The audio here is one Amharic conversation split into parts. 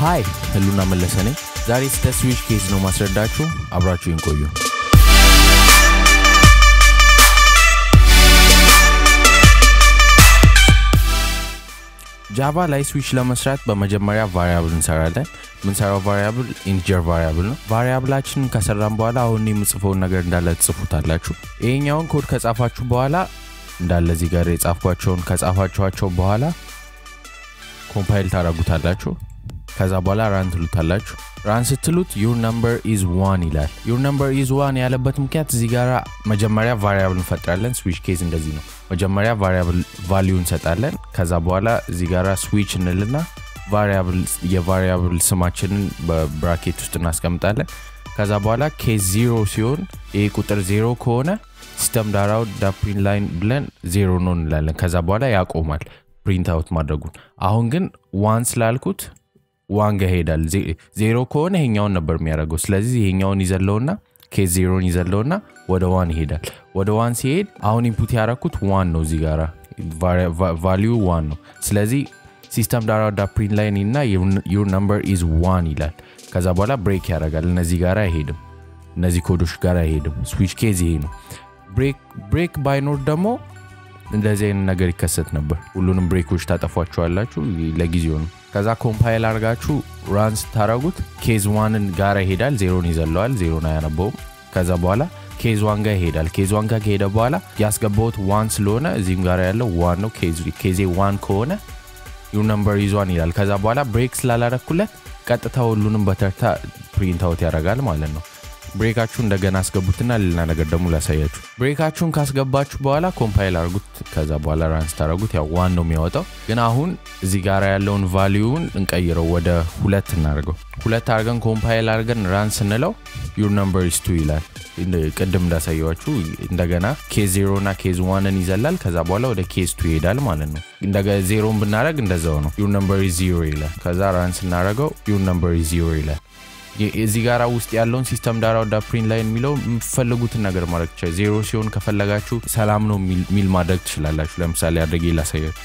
ሃይ ህሉና መለሰ ነኝ። ዛሬ ስለ ስዊች ኬዝ ነው ማስረዳችሁ። አብራችሁን ቆዩ። ጃቫ ላይ ስዊች ለመስራት በመጀመሪያ ቫሪያብል እንሰራለን። የምንሰራው ቫሪያብል ኢንቲጀር ቫሪያብል ነው። ቫሪያብላችንን ከሰራን በኋላ አሁን የምጽፈውን ነገር እንዳለ ትጽፉታላችሁ። ይሄኛውን ኮድ ከጻፋችሁ በኋላ እንዳለ እዚህ ጋር የጻፍኳቸውን ከጻፋችኋቸው በኋላ ኮምፓይል ታደርጉታላችሁ። ከዛ በኋላ ራን ትሉታላችሁ። ራን ስትሉት ዩር ነምበር ኢዝ ዋን ይላል። ዩር ነምበር ኢዝ ዋን ያለበት ምክንያት እዚህ ጋር መጀመሪያ ቫሪያብል እንፈጥራለን። ስዊች ኬዝ እንደዚህ ነው። መጀመሪያ ቫሪያብል ቫሊዩ እንሰጣለን። ከዛ በኋላ እዚህ ጋር ስዊች እንልና የቫሪያብል ስማችንን በብራኬት ውስጥ እናስቀምጣለን። ከዛ በኋላ ኬዝ ዜሮ ሲሆን ይህ ቁጥር ዜሮ ከሆነ ሲስተም ዳራው ዳፕሪን ላይን ብለን ዜሮ ነው እንላለን። ከዛ በኋላ ያቆማል ፕሪንት አውት ማድረጉን። አሁን ግን ዋን ስላልኩት ዋን ጋ ይሄዳል። ዜሮ ከሆነ ይሄኛውን ነበር የሚያደርገው። ስለዚህ ይሄኛውን ይዘለውና ኬዝ ዜሮን ይዘለውና ወደ ዋን ይሄዳል። ወደ ዋን ሲሄድ አሁን ኢንፑት ያደረኩት ዋን ነው። እዚህ ጋራ ቫሊዩ ዋን ነው። ስለዚህ ሲስተም ዳራ ዳ ፕሪንት ላይን እና ዩር ነምበር ኢዝ ዋን ይላል። ከዛ በኋላ ብሬክ ያደርጋል። እነዚህ ጋር አይሄድም። እነዚህ ኮዶች ጋር አይሄድም። ስዊች ኬዝ ይሄ ነው። ብሬክ ባይኖር ደግሞ እንደዚህ አይነት ነገር ይከሰት ነበር። ሁሉንም ብሬኮች ታጠፏቸዋላችሁ። ለጊዜው ነው። ከዛ ኮምፓይል አድርጋችሁ ራን ስታረጉት ኬዝ ዋንን ጋር ይሄዳል። ዜሮን ይዘለዋል። ዜሮን አያነበውም። ከዛ በኋላ ኬዝ ዋን ጋር ይሄዳል። ኬዝ ዋን ጋር ከሄደ በኋላ ያስገባውት ዋን ስለሆነ እዚህም ጋር ያለው ዋን ነው። ኬዜ ዋን ከሆነ ዩር ነምበር ይዟን ይላል። ከዛ በኋላ ብሬክ ስላላረኩለት ቀጥታ ሁሉንም በተርታ ፕሪንት አውት ያደርጋል ማለት ነው። ብሬካችሁ እንደገና አስገቡትና ሌላ ነገር ደግሞ ላሳያችሁ። ብሬካችሁን ካስገባችሁ በኋላ ኮምፓይል አርጉት። ከዛ በኋላ ራን ስታደረጉት ያው ዋን ነው የሚያወጣው። ግን አሁን እዚህ ጋር ያለውን ቫሊዩን እንቀይረው፣ ወደ ሁለት እናደርገው። ሁለት አድርገን ኮምፓይል አድርገን ራን ስንለው ዩር ነምበር ኢስ ቱ ይላል። ቅድም እንዳሳየዋችሁ እንደገና ኬዝ ዜሮ እና ኬዝ ዋንን ይዘላል። ከዛ በኋላ ወደ ኬዝ ቱ ይሄዳል ማለት ነው። ዜሮን ብናደረግ እንደዛው ነው። ዩር ነምበር ኢዝ ዜሮ ይላል። ከዛ ራን ስናደረገው ዩር ነምበር ኢዝ ዜሮ ይላል። እዚህ ጋራ ውስጥ ያለውን ሲስተም ዳራ ወዳ ፕሪንት ላይን የሚለው የምትፈልጉትን ነገር ማድረግ ትችላል። ዜሮ ሲሆን ከፈለጋችሁ ሰላም ነው የሚል ማድረግ ትችላላችሁ። ለምሳሌ አድርጌ ላሳያችሁ።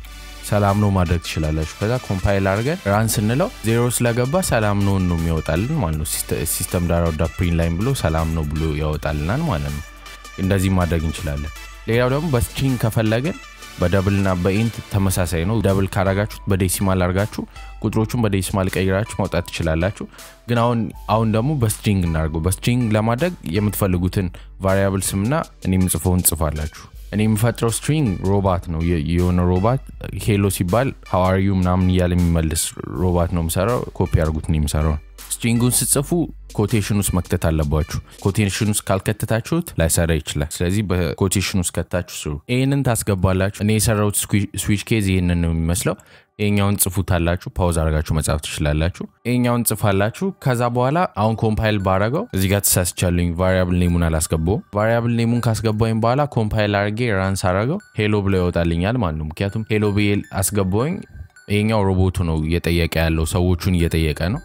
ሰላም ነው ማድረግ ትችላላችሁ። ከዛ ኮምፓይል አድርገን ራን ስንለው ዜሮ ስለገባ ሰላም ነው ነው የሚያወጣልን ማለት ነው። ሲስተም ዳራ ወዳ ፕሪንት ላይን ብሎ ሰላም ነው ብሎ ያወጣልናል ማለት ነው። እንደዚህ ማድረግ እንችላለን። ሌላው ደግሞ በስትሪንግ ከፈለግን በደብል እና በኢንት ተመሳሳይ ነው። ደብል ካረጋችሁት በዴሲማል አርጋችሁ ቁጥሮቹን በዴሲማል ቀይራችሁ ማውጣት ትችላላችሁ። ግን አሁን አሁን ደግሞ በስትሪንግ እናደርገው። በስትሪንግ ለማድረግ የምትፈልጉትን ቫሪያብል ስምና እኔ የምጽፈውን ጽፋላችሁ። እኔ የምፈጥረው ስትሪንግ ሮባት ነው። የሆነ ሮባት ሄሎ ሲባል ሀዋሪዩ ምናምን እያለ የሚመልስ ሮባት ነው የምሰራው። ኮፒ አድርጉት ነው የምሰራው። ስትሪንጉን ስጽፉ ኮቴሽን ውስጥ መክተት አለባችሁ። ኮቴሽን ውስጥ ካልከተታችሁት ላይሰራ ይችላል። ስለዚህ በኮቴሽን ውስጥ ከታችሁ ስሩ። ይህንን ታስገባላችሁ። እኔ የሰራሁት ስዊች ኬዝ ይህንን ነው የሚመስለው። ይሄኛውን ጽፉታላችሁ። ፓውዝ አድርጋችሁ መጻፍ ትችላላችሁ። ይሄኛውን ጽፋላችሁ። ከዛ በኋላ አሁን ኮምፓይል ባረገው እዚህ ጋር ተሳስቻለኝ። ቫሪያብል ኔሙን አላስገባውም። ቫሪያብል ኔሙን ካስገባኝ በኋላ ኮምፓይል አድርጌ ራንስ አረገው ሄሎ ብሎ ይወጣልኛል ማለት ነው። ምክንያቱም ሄሎ ብዬ አስገባውኝ። ይሄኛው ሮቦቱ ነው እየጠየቀ ያለው ሰዎቹን እየጠየቀ ነው።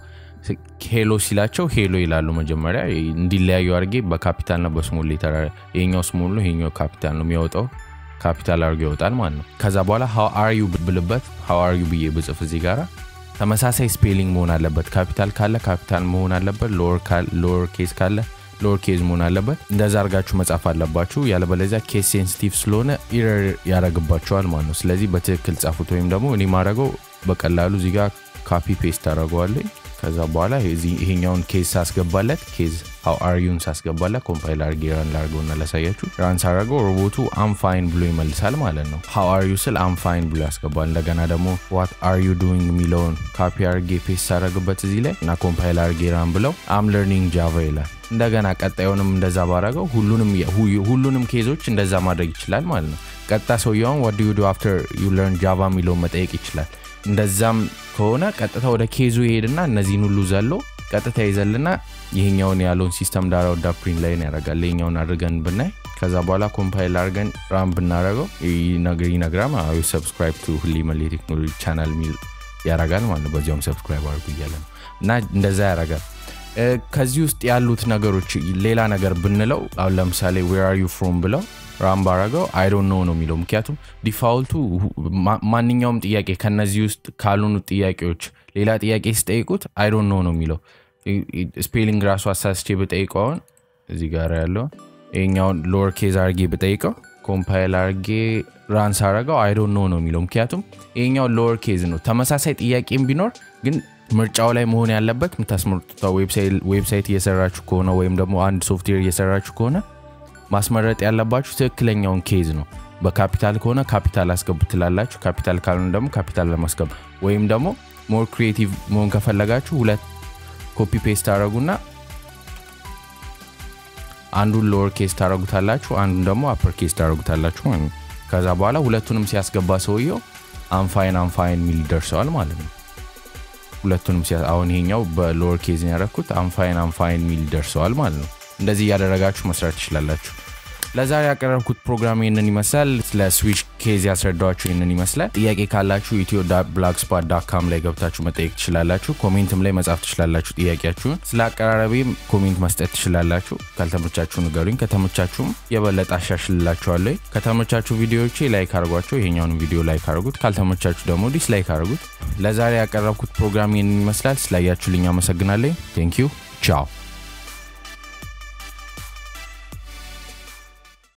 ሄሎ ሲላቸው ሄሎ ይላሉ። መጀመሪያ እንዲለያዩ አድርጌ በካፒታልና በስሞል ሌተር ይሄኛው ስሞል ነው፣ ይሄኛው ካፒታል ነው የሚያወጣው ካፒታል አድርጎ ይወጣል ማለት ነው። ከዛ በኋላ ሀው አር ዩ ብልበት ሀው አር ዩ ብዬ ብጽፍ እዚህ ጋራ ተመሳሳይ ስፔሊንግ መሆን አለበት። ካፒታል ካለ ካፒታል መሆን አለበት። ሎወር ኬዝ ካለ ሎወር ኬዝ መሆን አለበት። እንደዛ አድርጋችሁ መጻፍ አለባችሁ። ያለበለዚያ ኬዝ ሴንሲቲቭ ስለሆነ ኢረር ያደረግባቸዋል ማለት ነው። ስለዚህ በትክክል ጻፉት። ወይም ደግሞ እኔ ማድረገው በቀላሉ እዚህ ጋር ካፒ ፔስት አደረገዋለኝ ከዛ በኋላ ይሄኛውን ኬዝ ሳስገባለት ኬዝ ሀው አርዩን ሳስገባለት ኮምፓይል አርጌ ራን ላርገውና ላሳያችሁ። ራን ሳረገው ሮቦቱ አምፋይን ብሎ ይመልሳል ማለት ነው። ሀው አርዩ ስል አምፋይን ብሎ ያስገባል። እንደገና ደግሞ ዋት አርዩ ዱዊንግ የሚለውን ካፒ አርጌ ፔስት ሳረግበት እዚህ ላይ እና ኮምፓይል አርጌ ራን ብለው አም ለርኒንግ ጃቫ ይላል። እንደገና ቀጣዩንም እንደዛ ባረገው ሁሉንም ኬዞች እንደዛ ማድረግ ይችላል ማለት ነው። ቀጣ ሰውየውን ዋት ዱ ዩ ዱ አፍተር ዩ ለርን ጃቫ የሚለውን መጠየቅ ይችላል። እንደዛም ከሆነ ቀጥታ ወደ ኬዙ ይሄድና እነዚህን ሁሉ ዘሎ ቀጥታ ይዘልና ይሄኛውን ያለውን ሲስተም ዳራ ወዳ ፕሪንት ላይን ያደርጋል። ይሄኛውን አድርገን ብናይ ከዛ በኋላ ኮምፓይል አድርገን ራም ብናደረገው ይነግራል። ሰብስክራይብ ቱ ህሊመሌ ቴክኖሎጂ ቻናል ሚል ያረጋል ማለት ነው። በዚያውም ሰብስክራይብ አድርጉ እያለ ነው እና እንደዛ ያረጋል። ከዚህ ውስጥ ያሉት ነገሮች ሌላ ነገር ብንለው አሁን ለምሳሌ ዌር አር ዩ ፍሮም ብለው ራም ባረገው አይዶን ኖ ነው የሚለው ምክንያቱም ዲፋልቱ ማንኛውም ጥያቄ ከነዚህ ውስጥ ካልሆኑት ጥያቄዎች ሌላ ጥያቄ ሲጠይቁት አይዶን ኖ ነው የሚለው ስፔሊንግ ራሱ አሳስቼ ብጠይቀው አሁን እዚህ ጋር ያለው ይሄኛውን ሎወር ኬዝ አርጌ ብጠይቀው ኮምፓይል አርጌ ራንስ አረገው አይዶን ኖ ነው የሚለው ምክንያቱም ይሄኛው ሎወር ኬዝ ነው ተመሳሳይ ጥያቄም ቢኖር ግን ምርጫው ላይ መሆን ያለበት የምታስመርጡት ዌብሳይት እየሰራችሁ ከሆነ ወይም ደግሞ አንድ ሶፍትዌር እየሰራችሁ ከሆነ ማስመረጥ ያለባችሁ ትክክለኛውን ኬዝ ነው በካፒታል ከሆነ ካፒታል አስገቡ ትላላችሁ ካፒታል ካልሆነ ደግሞ ካፒታል ለማስገቡ ወይም ደግሞ ሞር ክሪኤቲቭ መሆን ከፈለጋችሁ ሁለት ኮፒ ፔስት ታደረጉና አንዱን ሎወር ኬስ ታደረጉታላችሁ አንዱን ደግሞ አፐር ኬስ ታደረጉታላችሁ ማለት ነው ከዛ በኋላ ሁለቱንም ሲያስገባ ሰውየው አንፋይን አንፋይን ሚል ደርሰዋል ማለት ነው ሁለቱንም አሁን ይሄኛው በሎወር ኬዝ ያደረግኩት አንፋይን አንፋይን ሚል ደርሰዋል ማለት ነው እንደዚህ እያደረጋችሁ መስራት ትችላላችሁ ለዛሬ ያቀረብኩት ፕሮግራም ይህንን ይመስላል ስለ ስዊች ኬዝ ያስረዳችሁ ይህንን ይመስላል ጥያቄ ካላችሁ ኢትዮ ብላክስፓት ዳካም ላይ ገብታችሁ መጠየቅ ትችላላችሁ ኮሜንትም ላይ መጻፍ ትችላላችሁ ጥያቄያችሁን ስለ አቀራረቤም ኮሜንት መስጠት ትችላላችሁ ካልተመቻችሁ ንገሩኝ ከተመቻችሁም የበለጠ አሻሽልላችኋለሁ ከተመቻችሁ ቪዲዮዎቼ ላይክ አድርጓቸው ይሄኛውን ቪዲዮ ላይክ አድርጉት ካልተመቻችሁ ደግሞ ዲስላይክ አድርጉት ለዛሬ ያቀረብኩት ፕሮግራም ይህንን ይመስላል ስላያችሁልኝ አመሰግናለኝ ቴንኪዩ ቻው